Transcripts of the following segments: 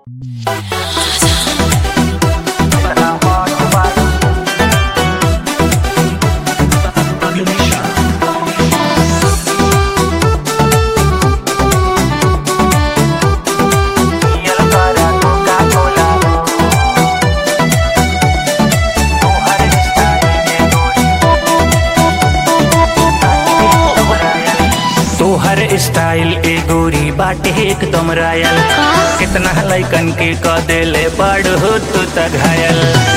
तोहर स्टाइल ए गोरी बाटे एकदम रायल कितना लैकन के क देले बड़ हो तू त घायल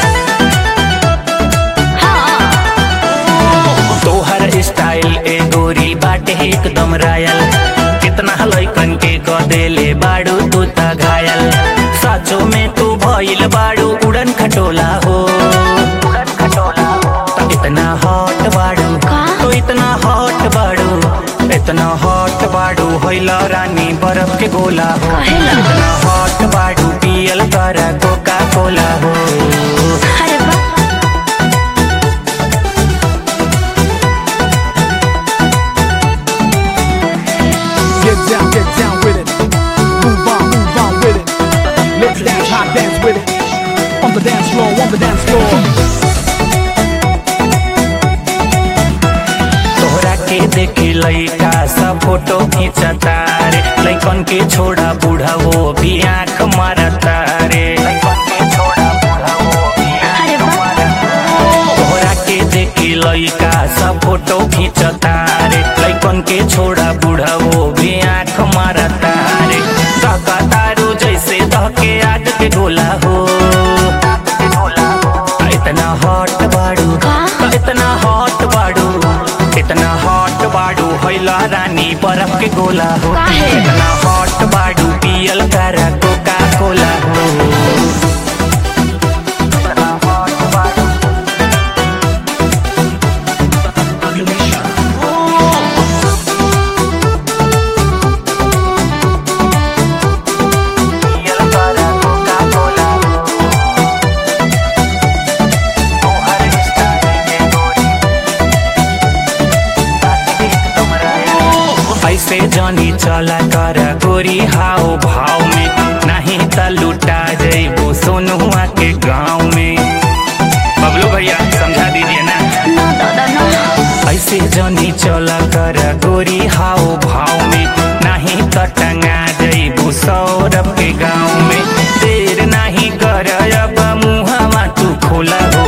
तोहर स्टाइल ए गोरी बाटे एकदम रायल कितना लैकन के क देले बाड़ू तू त घायल साचो में तू भइल बाड़ू उड़न खटोला हो उड़न खटोला हो इतना हॉट बाड़ू तो इतना हॉट बाड़ू इतना हॉट बाड़ू होइला रानी बर्फ के गोला हो इतना हॉट बाड़ू पियल कर कोका कोला हो अरे वाह Get down, get down with it. Move on, move on with it. Let's dance, hot dance with it. On the dance floor, on the dance floor. तोहरा के देखे लइका सब फोटो खींचता रे लइकन के छोड़ा बूढ़ा वो भी आंख मारता रे लइकन के छोड़ा बूढ़ा वो भी अरे आंख वाह। मारता तोहरा के देखे लइका सब फोटो खींचता रे लइकन के छोड़ा बूढ़ा वो भी आंख मारता रे धका तारू जैसे धके आग के गोला हो इतना हॉट बाड़ू इतना हॉट बाड़ू इतना हॉट बाड़ू होइला रानी बर्फ के गोला हो काहे? इतना हॉट बाड़ू पियल कर कोका कोला हो इतना hot बाड़ू। पियल कर कोका-कोला हो। तोहर स्टाइल में गोरी ऐसे जानी चला कर गोरी हाव भाव में नहीं त लुटा जइबो सोनुआ के गाँव में बबलू भैया समझा दीजिए ना ना दादा ना ऐसे जानी चला कर गोरी हाव भाव में नहीं त टंगा जइबू सौरभ के गाँव में देर नहीं कर अब मुहवा तू खोला हो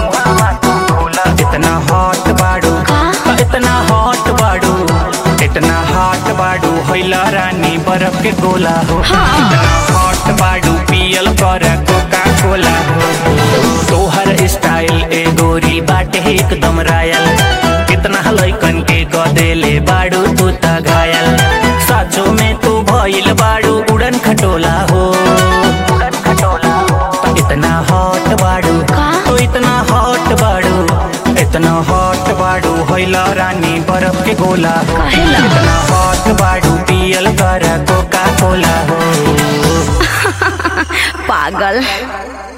इतना हॉट बाड़ू इतना हॉट बाड़ू इतना हॉट बाड़ू होइला रानी बर्फ के गोला हो इतना हॉट बाड़ू पियल कर कोका कोला हो तोहर स्टाइल ए गोरी बाटे एकदम रायल कितना लइकन के क देले बाड़ू तू त घायल साचो में तू भइल बाड़ू उड़न खटोला हो उड़न खटोला हो इतना हॉट बाड़ू तो इतना हॉट बाड़ू इतना हॉट बाड़ू होइला रानी बर्फ के गोला हो काहेला? इतना हॉट बाड़ू पियल कर कोका कोला हो पागल